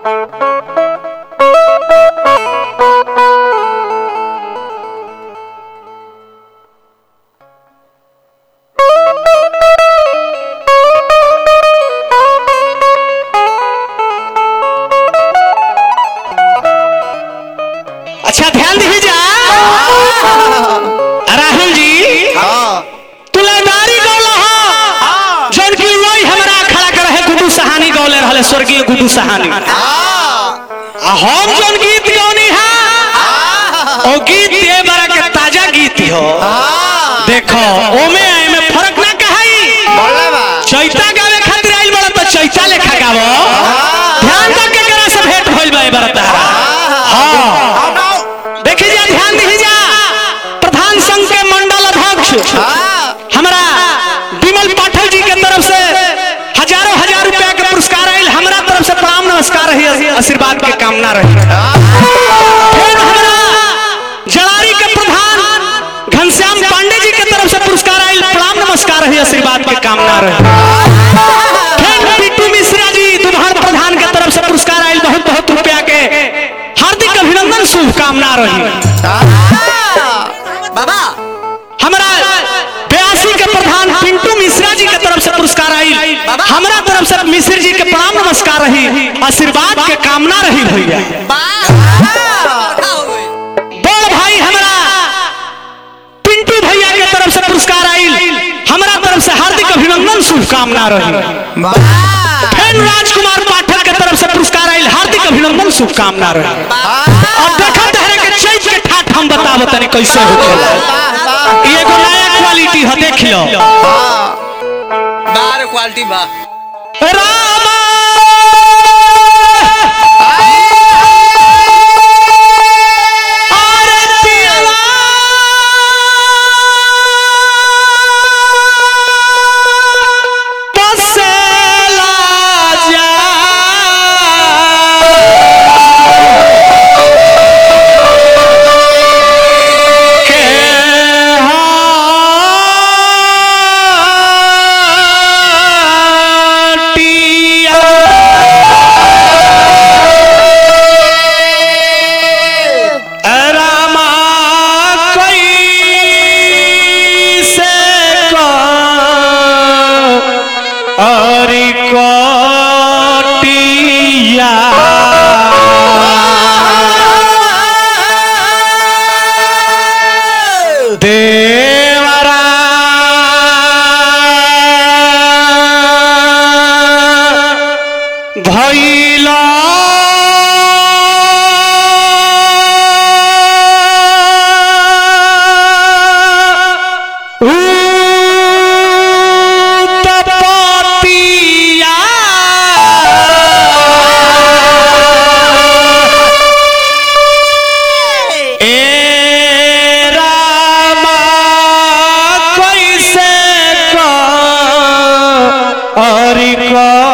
अच्छा ध्यान दीजिए राहुल जी तुलादारी गौला हो जौन की वही हमरा खड़ा कर है गुड्डू सहानी गौले रहले स्वर्गीय गुड्डू सहानी आ हम जौन गीत गौनी है ओ गीत ये बड़ा के ताजा गीत हो देखो ओमे आए में फर्क ना कहाई चैता गावे खातिर आइल बड़ा तो चैता लेखा गावो ध्यान दो के करा से भेंट होइल बा ए बड़ा तारा हां देखी जा ध्यान दीजिए जा प्रधान संघ के मंडल अध्यक्ष हमरा विमल पाठक जी के तरफ से हजारों हजार रुपया के पुरस्कार आयल हमरा तरफ से प्रणाम नमस्कार रही आशीर्वाद के कामना रही फिर हमरा जड़ारी के प्रधान घनश्याम पांडे जी के तरफ से पुरस्कार आयल प्रणाम नमस्कार रही आशीर्वाद के कामना रही फिर पिट्टू मिश्रा जी दुधार प्रधान के तरफ से पुरस्कार आयल बहुत बहुत रुपया के हार्दिक अभिनंदन शुभकामना रही बाबा हमरा बयासी के प्रधान पिंटू मिश्रा जी के तरफ से पुरस्कार आई हमरा तरफ से मिश्र जी के प्रणाम नमस्कार रही आशीर्वाद के कामना रही भैया बड़ भाई हमरा पिंटू भैया के तरफ से पुरस्कार आई हमरा तरफ से हार्दिक अभिनंदन शुभकामना रही फिर राजकुमार पाठक के तरफ से पुरस्कार आई हार्दिक अभिनंदन शुभकामना रही अब देखा तहरे के चैत के ठाठ हम बताबो तनी कैसे होखेला ई एगो नया क्वालिटी है देख लो बार क्वालिटी बा रामा आरतिया बसेला जा के हाटिया रामा कैसे अरि कटिया देवरा भैला उत्पत्तिया ए रामा कैसे अरि